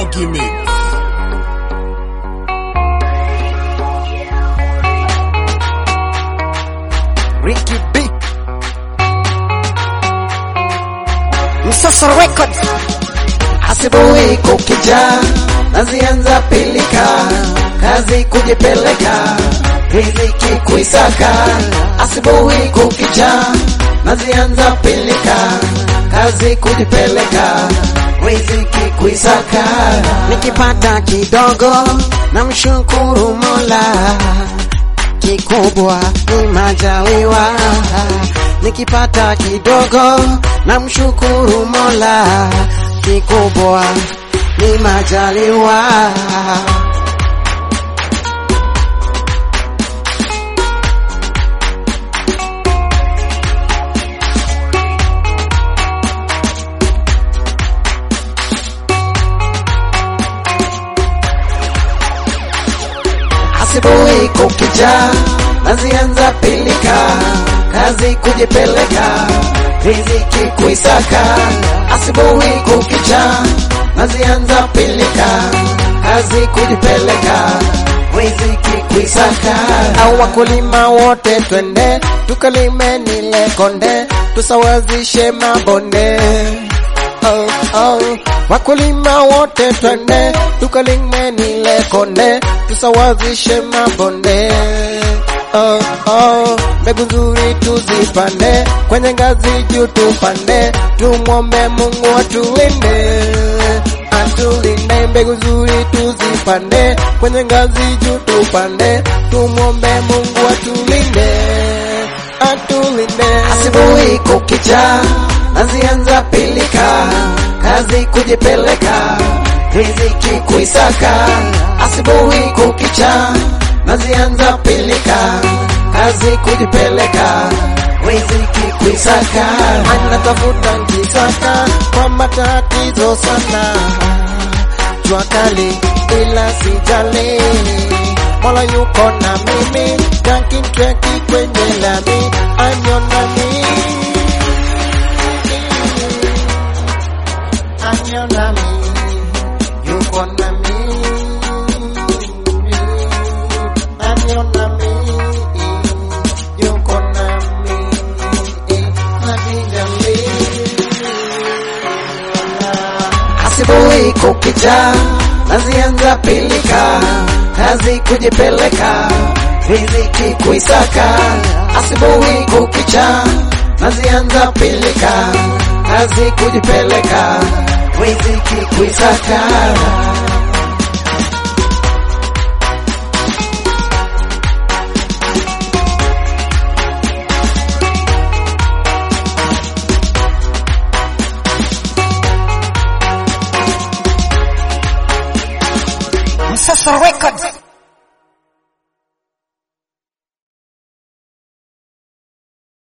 Ricky Mix. Ricky B. Msoso Records. Asubuhi kukija, nazianza pilika, kazi kujipeleka, riziki kuisaka. Asubuhi kukija, nazianza pilika, kazi kujipeleka, riziki kuisaka. Nikipata kidogo na mshukuru Mola, kikubwa ni majaliwa. Nikipata kidogo na mshukuru Mola, kikubwa ni majaliwa. Asubuhi kukija, nazianza pilika, kazi kujipeleka, riziki kuisaka. Asubuhi kukija, nazianza pilika, kazi kujipeleka, riziki kuisaka. au wakulima wote twende tukalime nile konde tusawazishe mabonde oh, oh. wakulima wote twende tukalime nile konde tusawazishe mabonde oh, oh. mbegu nzuri tuzipande kwenye ngazi juu tupande tumwombe mungu atulinde atulinde mbegu nzuri tuzipande kwenye ngazi juu tupande tumwombe mungu atulinde atulinde Asubuhi kukija, nazianza pilika, kazi kujipeleka, riziki kuisaka. Asubuhi kukicha, nazianza pilika, kazi kujipeleka, riziki kuisaka. anatafuta nkisaka kwa matatizo sana jua kali ila sijali mola yuko na mimi kankintweki kwenye lami anyona mimi anyona mimi yuko na mimi anyona mimi yuko na mimi najijali Asubuhi kukija, nazianza pilika, kazi kujipeleka, riziki kuisaka. Asubuhi kukicha, nazianza pilika, kazi kujipeleka, riziki kuisaka. Msoso Records